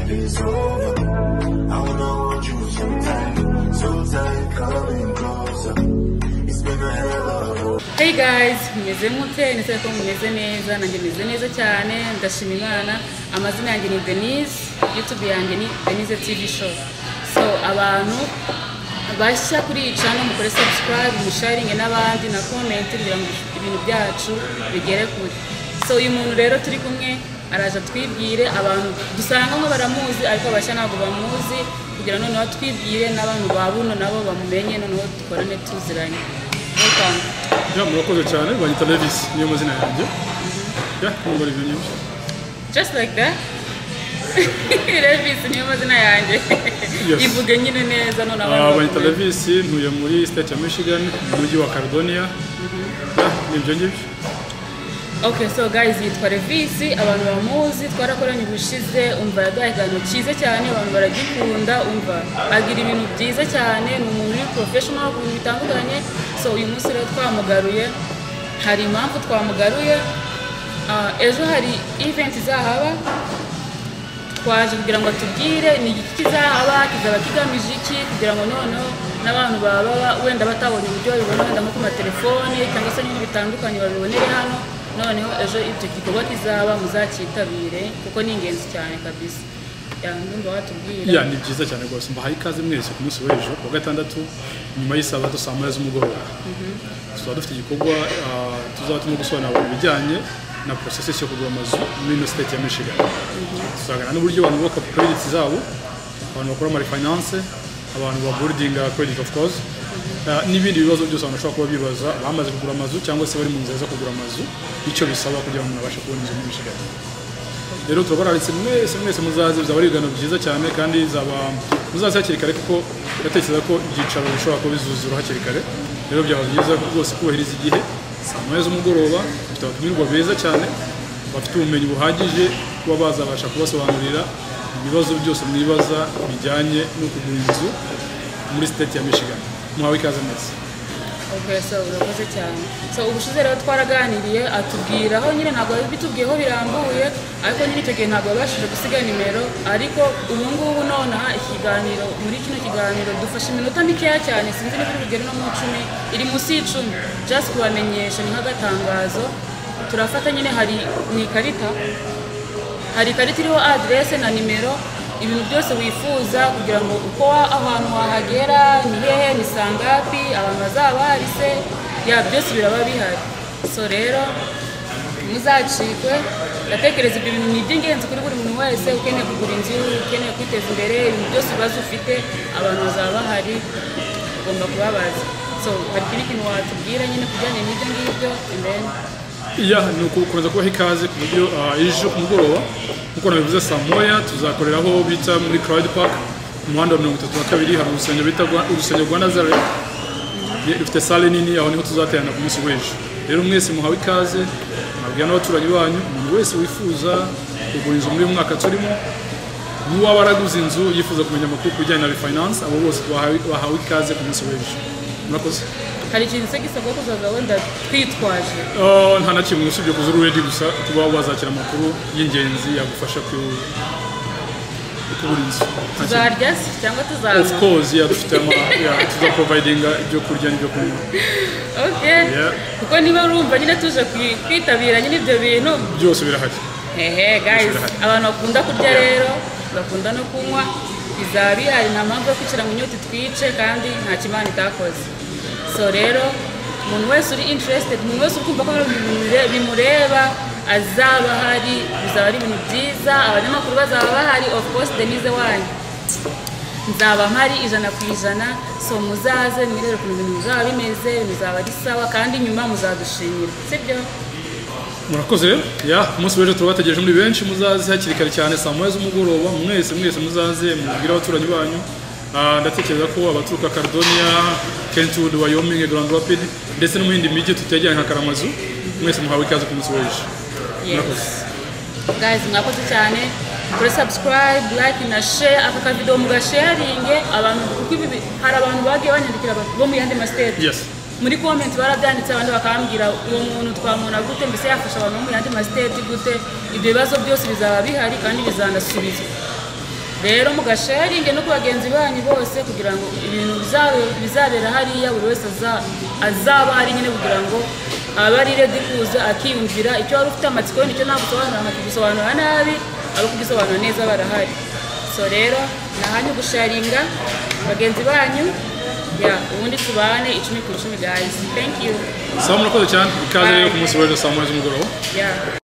is over. I wanna hold you so tight, so tight, coming closer. It's been a hell of a road. Hey guys, mumeze mute ndetse ko mumeze neza nanjye meze neza cyane ndashima imana amazina yanjye ni denise youtube yanjye ni denise tv show so abantu bashya kuri iyi channel mukore subscribe musharinge n'abandi na comment kugira ngo ibintu byacu bigere kure so uyu muntu rero turi kumwe araje atwibwire abantu dusanga nko baramuzi ariko abashya ntabwo bamuzi kugira noneho atwibwire n'abantu ba buno nabo bamumenye noneho dukorane tuziranye welcome Ya, murakoze cyane banyita Levis niyo mazina yanjye ya ntumbara ibyo nyinshi just like that Levis niyo mazina yanjye Yes. ivuge nyine neza none Ah, banyita bakumenya. Levis ntuye muri state ya Michigan mu mujyi wa Caledonia ya ni ibyo ngibyo okay so guys yitwa Levis abantu bamuzi twarakoranye ubushize umva yaduhaye ikiganiro cyiza cyane abantu baragikunda umva agira ibintu byiza cyane ni umuntu uri professional ku bintu bitandukanye so uyu munsi rero twamugaruye hari impamvu twamugaruye Ah, ejo hari event izahaba twaje kugira ngo atubwire ni igiki kizahaba kizaba kigamije iki kugira ngo noneho n'abantu baba wenda batabonye uburyo babibona wenda nko ku matelefone cyangwa se n'ibintu bitandukanye babibonere hano noneho ejo icyo gikorwa kizaba muzacyitabire kuko ni ingenzi cyane kabisa yandumva watubwira ya ni byiza cyane rwose mbahaye ikaze mwese ku munsi w'ejo wa gatandatu nyuma y'isabato saa moya z'umugoroba tuzaba dufite igikorwa ah, tuzaba turimo gusobanurira abantu ibijyanye na processes yo kugura amazu muri ino state ya Michigan tuzaganira n'uburyo abantu bubaka credits zabo abantu bakora ama refinance abantu ba boarding credit of course Ah, n'ibindi bibazo byose abantu bashobora kuba bibaza bamaze kugura amazu cyangwa se bari mu nzira zo kugura amazu icyo bisaba kugira ngo umuntu abashe kubona inzu muri Michigan rero turabaranditse mwese mwese muzaze bizaba ari ibiganiro byiza cyane kandi bizaba muzaze hakiri kare kuko ndatekereza ko ibyicaro bishobora kuba bizuzura hakiri kare rero byaba byiza rwose kubahiriza igihe saa moya z'umugoroba dufite abatumirwa beza cyane bafite ubumenyi buhagije kuba bazabasha kubasobanurira ibibazo byose mwibaza bijyanye no kugura inzu muri state ya Michigan muhawe ikaze neza Okay, so urakoze cyane so ubushize rero twaraganiriye atubwira aho nyine ntabwo bitubwiyeho birambuye ariko nyine icyo gihe ntabwo yabashije gusiga nimero ariko ubu ngubu nonaha ikiganiro muri kino kiganiro dufashe iminota mikeya cyane sinzi niba iri bugere no mu icumi iri munsi y'icumi just kubamenyesha ni nk'agatangazo turafata nyine hari ni ikarita hari ikarita iriho aderese na nimero ibintu byose wifuza kugira ngo uko wa- ahantu wahagera ni hehe ni sangapi abantu bazaba bahari se ya byose biraba bihari so rero muzacikwe ndatekereza ibyo bintu ni iby'ingenzi kuri buri muntu wese ukeneye kugura inzu ukeneye kwiteza imbere ibintu byose ibibazo ufite abantu bazaba bahari ugomba kubabaza so hari ikindi kintu watubwira nyine kujyanye n'ibyo ngibyo and then iya ni ugukomeza kubaha ikaze ku buryo ah, ejo ku mugoroba nk'uko nabivuze saa moya tuzakorera aho bita muri crowd park ku muhanda wa mirongo itatu na kabiri hari urusengero bita Rwa- urusengero rwa nazareth Ye- rufite sale nini aho niho tuzaterana ku munsi w'ejo rero mwese muhawe ikaze mwabwira n'abaturanyi banyu umuntu wese wifuza kugura inzu muri uyu mwaka turimo n'uwaba araguze inzu yifuza kumenya amakuru ku bijyanye na refinance abo bose bahawe bahawe ikaze ku munsi w'ejo murakoze hari ikintu se gisabwa kuzaza wenda twitwaje Ah, nta na kimwe usibye kuza uri ready gusa kuba wazakira amakuru y'ingenzi yagufasha ku- kubura inzu Nta kintu. tuzarya se cyangwa of tuzaza course yeah, dufite ama yeah, tuza providinga ibyo kurya n'ibyo kunywa okay Yeah. kuko niba urumva nyine tuje kwi- kwitabira nyine ibyo bintu byose birahari hehe guys Birahari. abantu bakunda kurya rero bakunda no kunywa bizaba bihari nta mpamvu yo kwicara mu nyota twice kandi nta kimana itakoze so rero umuntu wese uri interested umuntu wese uri kumva ko bino bintu bimure- bimureba azaba ahari bizaba ari ibintu byiza abanyamakuru bazaba bahari of course denise wanyu nzaba mpari ijana ku ijana so muzaze mwirere ukuntu ibintu bizaba bimeze bizaba ari sawa kandi nyuma muzadushimira sibyo murakoze rero yeah, ku munsi w'ejo turabategereje muri benshi muzaze hakiri kare cyane saa moya z'umugoroba mwese mwese muzaze mubwire abaturanyi banyu Ah, ndatekereza ko abaturuka Caledonia, Kentwood, Wyoming, Grand Rapids ndetse no mu yindi mijyi tutegeranye nka Karamazu mwese muhawe ikaze ku munsi w'ejo murakoze Yes. guys mwakoze cyane kuri subscribe like na share aka kavido mugasharinge abantu kuko ibi bi- hari abantu bagiye banyandikira ba- bo mu yandi masiteti yes muri comment barabyanditse abandi bakambwira uwo muntu twamubona gute mbese yafasha abantu bo mu yandi masiteti gute ibyo bibazo byose bizaba bihari kandi bizanasubizwa rero mugasharinge no ku bagenzi banyu bose kugira ngo ibintu bizabe- bizabera hariya buri wese aza- azaba ari nyine kugira ngo aba ari redi kuza akiyumvira icyo wari ufite amatsiko nicyo nagusobanurira nkakugisobanura nabi abo kugisobanura neza barahari so rero nahanyu gusharinga bagenzi banyu ya ubundi tubane icumi ku icumi guys thank you saa murakoze cyane ikaze rero Bye. ku munsi w'ejo saa moya z'umugoroba yeah